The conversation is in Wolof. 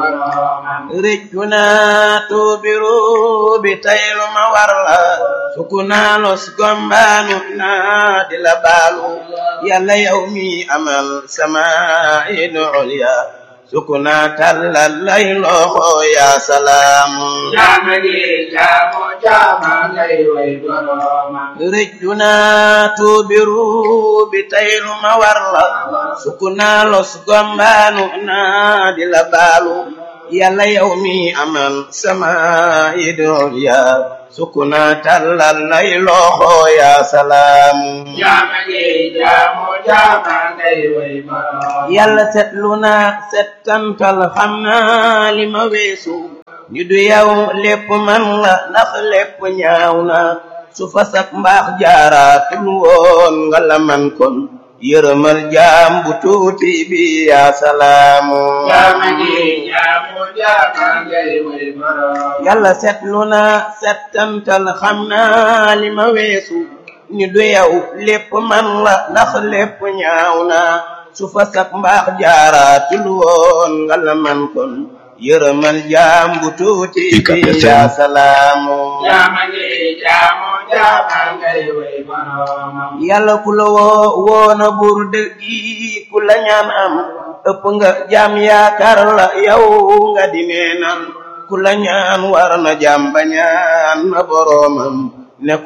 boroomam rëccu naa tuubiru bi taylu ma war la sukku naa los gombaanu naa di la baalu yàlla yow mi amal sama idu ulya sukku naa tàllal lay loxo yaa salaamu jaama gi jaamu jaama ngay way boroomam rëccu naa tuubiru bi taylu ma war la sukku naa los gombaanu naa di la baalu yàlla yow mi amal sama idol ya sukku naa tàllal lay loxo yaa salaamu jaama gi jaamu jaama ngay way boroomam yàlla setlu naa settantal xam naa li ma weesu ñu du yow lépp man la ndax lépp ñaaw na su fa sak mbaax jaaraatul woon nga la man kon yërëmal jaam bu tuuti bi yaa salaamu jaama gi jaamu jaama ngay way boroomam yàlla setlu naa settantal xam naa li ma weesu ñu du yow lépp man la ndax lépp ñaaw na su fa sak mbaax jaaraatul woon nga la man kon yërëmal jaam bu tuuti bi yaa salaamu jaama gi jaamu jaama ngay way boroomam yàlla ku la woo woona buur dëggi ku la ñaan am ëpp nga jaam yaakaar la yow nga di neenal ku la ñaan war na jaam ba ñaan na boroomam ne